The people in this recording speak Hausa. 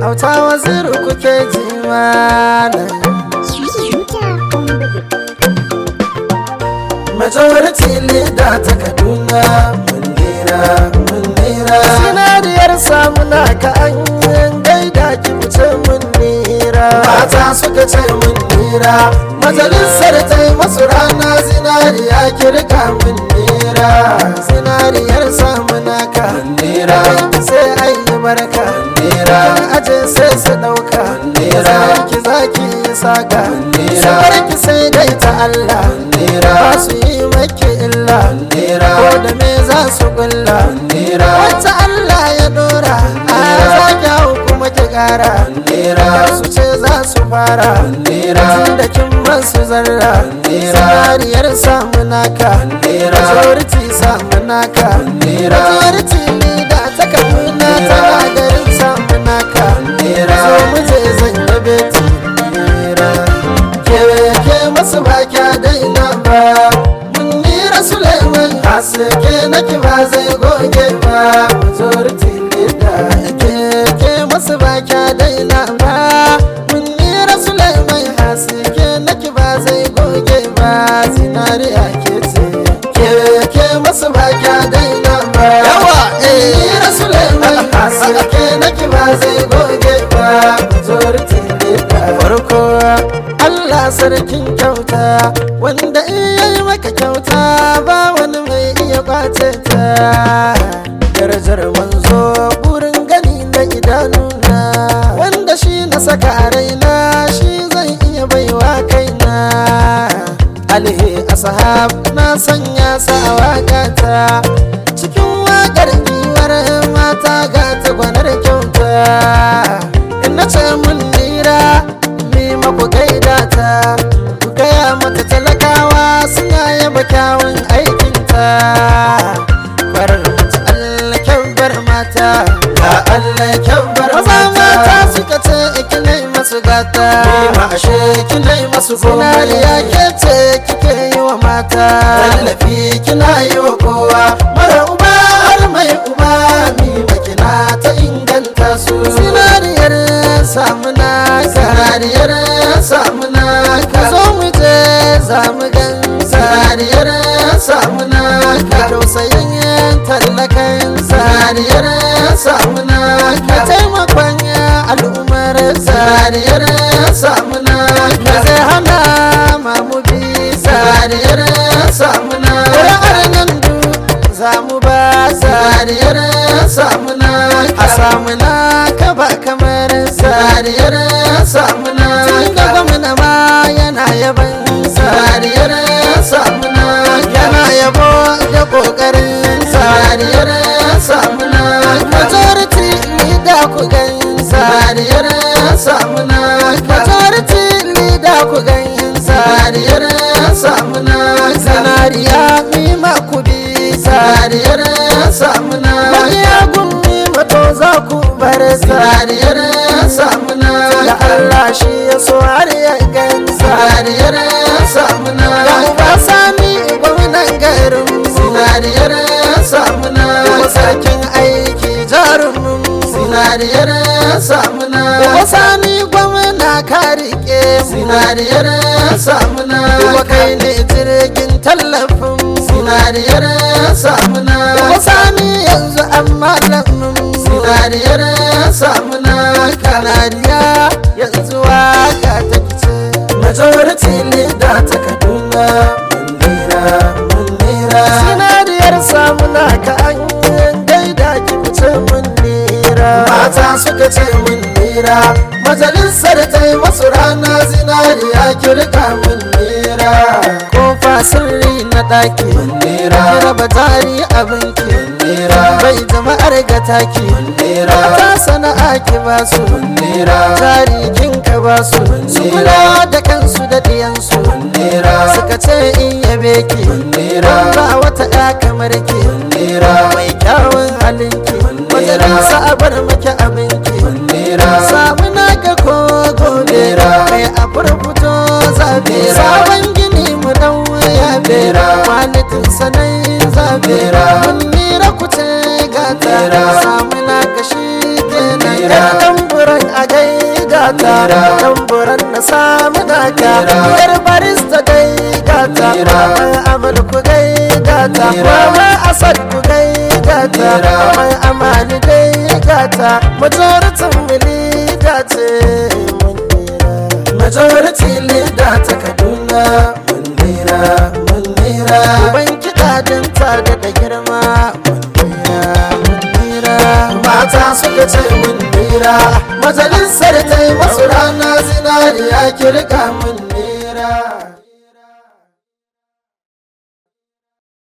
auta waziru kuke ji malam majority leader ta kaduna munira munira sinariyar samuna ka an gaida ki wuce munira mata suka ce munira majalisar ta yi masu rana zinariya kirka munira sinariyar samuna ka munira sai an yi barka munira aje sai su dauka munira ki zaki saka munira ki sai dai ta Allah munira ba su yi maki illa munira ko da me za su kulla munira wacce Allah ya dora a zaki hau kuma ki kara munira su ce za su fara munira da kin masu zarra sariyar samu naka munira majority samu naka munira majority leader ta kaduna tana garin samu naka munira so mu je zan yabe ta munira ke ke masu ba kya daina ba munira suleiman haske naki ba zai goge ba majority leader ke ke masu ba kya daina ba munira suleiman haske naki ba zai goge ba zinariya ke ce ke ke masu ba kya daina ba yawa eh munira suleiman haske naki ba zai goge ba majority leader farko Allah sarkin kyauta wanda iya yi maka kyauta ba wani mai iya kwace ta darajar manzo burin gani na idanuna wanda shi na saka a raina shi zan iya baiwa kaina alhe ashab na sanya sa a wakata cikin wakar giwar mata ga ta gwanar kyauta in na ce mun nira ni maku gaida ta ku gaya mata talakawa suna yaba kyawun aikinta farar mace Allah kyaubar mata ga Allah kyaubar mata mata suka ce ikinai masu gata ma ashe kinai masu zinariya ke ce kike yi wa mata tallafi kina yi wa kowa mara uba har mai uba ni makina ta inganta su zinariyar samuna zinariyar samuna ka zo mu je za mu gan zinariyar samuna ka tausayin tallakan zinariyar samuna ka taimakon al'ummar zinariyar samuna ka zai hana mamu bi zinariyar samuna ƙuri'ar nan du za mu ba zinariyar samuna a samuna ka ba kamar zinariyar samuna tun da gwamna ma yana yaban zinariyar samuna yana yabo da ƙoƙarin zinariyar samuna majority leader ku gan zinariyar samuna majority leader ku gan zinariyar samuna zinariya mima ku bi zinariyar samuna magiya gummi mato za ku bar zinariyar samuna da Allah shi ya so har ya gan zinariyar samuna da ba sami gwamnan garin zinariyar samuna kuma sarkin aiki jarumin zinariyar samuna kuma sani gwamna ka rike zinariyar samuna kuma kai ne jirgin tallafin zinariyar samuna kuma sani yanzu amma lamin zinariyar samuna kanariya yanzu waka ta kice majority leader ta kaduna munira munira sinariyar samuna ka an gaida ki fice munira mata suka ce munira majalisar ta yi masu rana zinariya kirka munira kofa sirri na daki munira raba tari abinki munira bai jama'ar ga taki munira ta sana'a ki ba su munira tari kin ka ba su su kula da kansu da diyansu munira suka ce in yabe ki munira ba wata ya kamar ki munira mai kyawun halinki majalisa a bar maki abinki munira samu na ga ko gobe kai a furfuto zabe sabon gini mu dan ya bera kwalitin sanayin zabera mun nira ku ce gata samu na kashi kenan yan tamburan a gata tamburan na samu naka yar barista gai gata mai amal ku gai gata mama asad ku gai gata mai amani gai gata majoritin mili gace mun nera majority leader ta kaduna mun nera mun nera ban kiɗa din ta da da girma mun nera mun nera mata suka ce mun nera majalisar ta yi masu rana zinariya kirka mun nera